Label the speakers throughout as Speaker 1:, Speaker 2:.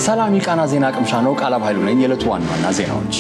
Speaker 1: ሰላም የቃና ዜና ቅምሻ ነው። ቃላብ ኃይሉ ነኝ። የዕለቱ ዋና ዋና ዜናዎች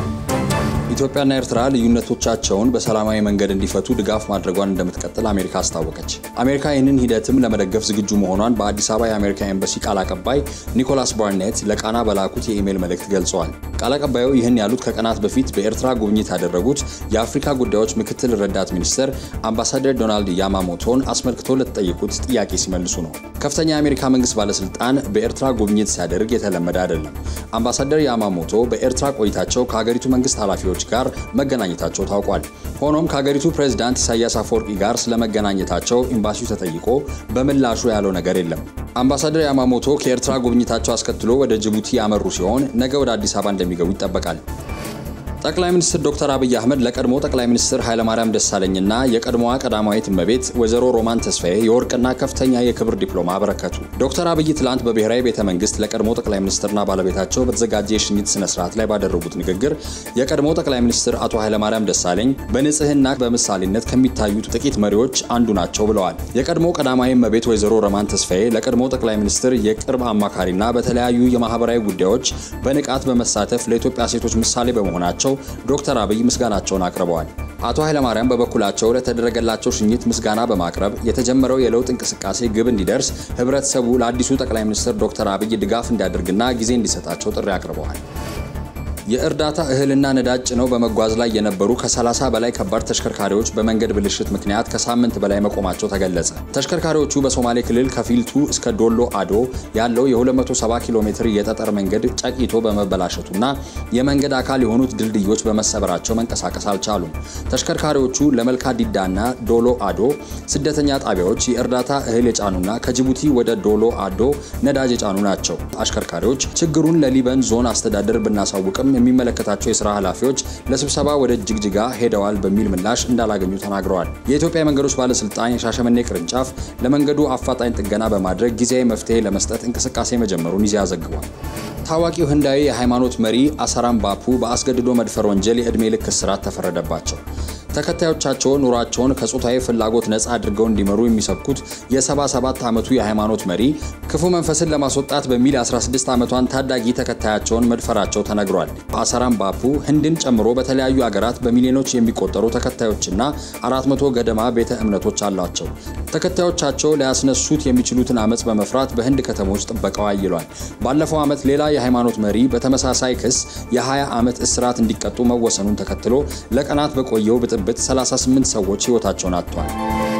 Speaker 2: ኢትዮጵያና ኤርትራ ልዩነቶቻቸውን በሰላማዊ መንገድ እንዲፈቱ ድጋፍ ማድረጓን እንደምትቀጥል አሜሪካ አስታወቀች። አሜሪካ ይህንን ሂደትም ለመደገፍ ዝግጁ መሆኗን በአዲስ አበባ የአሜሪካ ኤምባሲ ቃል አቀባይ ኒኮላስ ባርኔት ለቃና በላኩት የኢሜይል መልእክት ገልጸዋል። ቃል አቀባዩ ይህን ያሉት ከቀናት በፊት በኤርትራ ጉብኝት ያደረጉት የአፍሪካ ጉዳዮች ምክትል ረዳት ሚኒስትር አምባሳደር ዶናልድ ያማሞቶን አስመልክቶ ለተጠየቁት ጥያቄ ሲመልሱ ነው። ከፍተኛ የአሜሪካ መንግስት ባለስልጣን በኤርትራ ጉብኝት ሲያደርግ የተለመደ አይደለም። አምባሳደር ያማሞቶ በኤርትራ ቆይታቸው ከሀገሪቱ መንግስት ኃላፊዎች ጋር መገናኘታቸው ታውቋል። ሆኖም ከሀገሪቱ ፕሬዝዳንት ኢሳያስ አፈወርቂ ጋር ስለመገናኘታቸው ኤምባሲው ተጠይቆ በምላሹ ያለው ነገር የለም። አምባሳደር ያማሞቶ ከኤርትራ ጉብኝታቸው አስከትሎ ወደ ጅቡቲ ያመሩ ሲሆን ነገ ወደ አዲስ አበባ እንደሚገቡ ይጠበቃል። ጠቅላይ ሚኒስትር ዶክተር አብይ አህመድ ለቀድሞ ጠቅላይ ሚኒስትር ኃይለማርያም ደሳለኝና የቀድሞዋ ቀዳማዊት እመቤት ወይዘሮ ሮማን ተስፋዬ የወርቅና ከፍተኛ የክብር ዲፕሎማ አበረከቱ። ዶክተር አብይ ትላንት በብሔራዊ ቤተ መንግስት ለቀድሞ ጠቅላይ ሚኒስትርና ባለቤታቸው በተዘጋጀ የሽኝት ስነ ስርዓት ላይ ባደረጉት ንግግር የቀድሞ ጠቅላይ ሚኒስትር አቶ ኃይለማርያም ደሳለኝ በንጽህና በምሳሌነት ከሚታዩት ጥቂት መሪዎች አንዱ ናቸው ብለዋል። የቀድሞ ቀዳማዊ እመቤት ወይዘሮ ሮማን ተስፋዬ ለቀድሞ ጠቅላይ ሚኒስትር የቅርብ አማካሪና በተለያዩ የማህበራዊ ጉዳዮች በንቃት በመሳተፍ ለኢትዮጵያ ሴቶች ምሳሌ በመሆናቸው ዶክተር አብይ ምስጋናቸውን አቅርበዋል። አቶ ኃይለማርያም በበኩላቸው ለተደረገላቸው ሽኝት ምስጋና በማቅረብ የተጀመረው የለውጥ እንቅስቃሴ ግብ እንዲደርስ ህብረተሰቡ ለአዲሱ ጠቅላይ ሚኒስትር ዶክተር አብይ ድጋፍ እንዲያደርግና ጊዜ እንዲሰጣቸው ጥሪ አቅርበዋል። የእርዳታ እህልና ነዳጅ ጭነው በመጓዝ ላይ የነበሩ ከ30 በላይ ከባድ ተሽከርካሪዎች በመንገድ ብልሽት ምክንያት ከሳምንት በላይ መቆማቸው ተገለጸ። ተሽከርካሪዎቹ በሶማሌ ክልል ከፊልቱ እስከ ዶሎ አዶ ያለው የ270 ኪሎ ሜትር የጠጠር መንገድ ጨቂቶ በመበላሸቱና የመንገድ አካል የሆኑት ድልድዮች በመሰበራቸው መንቀሳቀስ አልቻሉም። ተሽከርካሪዎቹ ለመልካ ዲዳና ዶሎ አዶ ስደተኛ ጣቢያዎች የእርዳታ እህል የጫኑና ከጅቡቲ ወደ ዶሎ አዶ ነዳጅ የጫኑ ናቸው። አሽከርካሪዎች ችግሩን ለሊበን ዞን አስተዳደር ብናሳውቅም የሚመለከታቸው የስራ ኃላፊዎች ለስብሰባ ወደ ጅግጅጋ ሄደዋል በሚል ምላሽ እንዳላገኙ ተናግረዋል። የኢትዮጵያ መንገዶች ባለስልጣን የሻሸመኔ ቅርንጫፍ ለመንገዱ አፋጣኝ ጥገና በማድረግ ጊዜያዊ መፍትሄ ለመስጠት እንቅስቃሴ መጀመሩን ይዚያ ዘግቧል። ታዋቂው ህንዳዊ የሃይማኖት መሪ አሳራም ባፑ በአስገድዶ መድፈር ወንጀል የዕድሜ ልክ እስራት ተፈረደባቸው። ተከታዮቻቸው ኑሯቸውን ከጾታዊ ፍላጎት ነፃ አድርገው እንዲመሩ የሚሰብኩት የ77 ዓመቱ የሃይማኖት መሪ ክፉ መንፈስን ለማስወጣት በሚል 16 ዓመቷን ታዳጊ ተከታያቸውን መድፈራቸው ተነግሯል። አሳራም ባፑ ህንድን ጨምሮ በተለያዩ አገራት በሚሊዮኖች የሚቆጠሩ ተከታዮችና 400 ገደማ ቤተ እምነቶች አሏቸው። ተከታዮቻቸው ሊያስነሱት የሚችሉትን አመፅ በመፍራት በህንድ ከተሞች ጥበቃው አይሏል። ባለፈው ዓመት ሌላ የሃይማኖት መሪ በተመሳሳይ ክስ የ20 ዓመት እስራት እንዲቀጡ መወሰኑን ተከትሎ ለቀናት በቆየው ብጥብጥ 38 ሰዎች ህይወታቸውን አጥተዋል።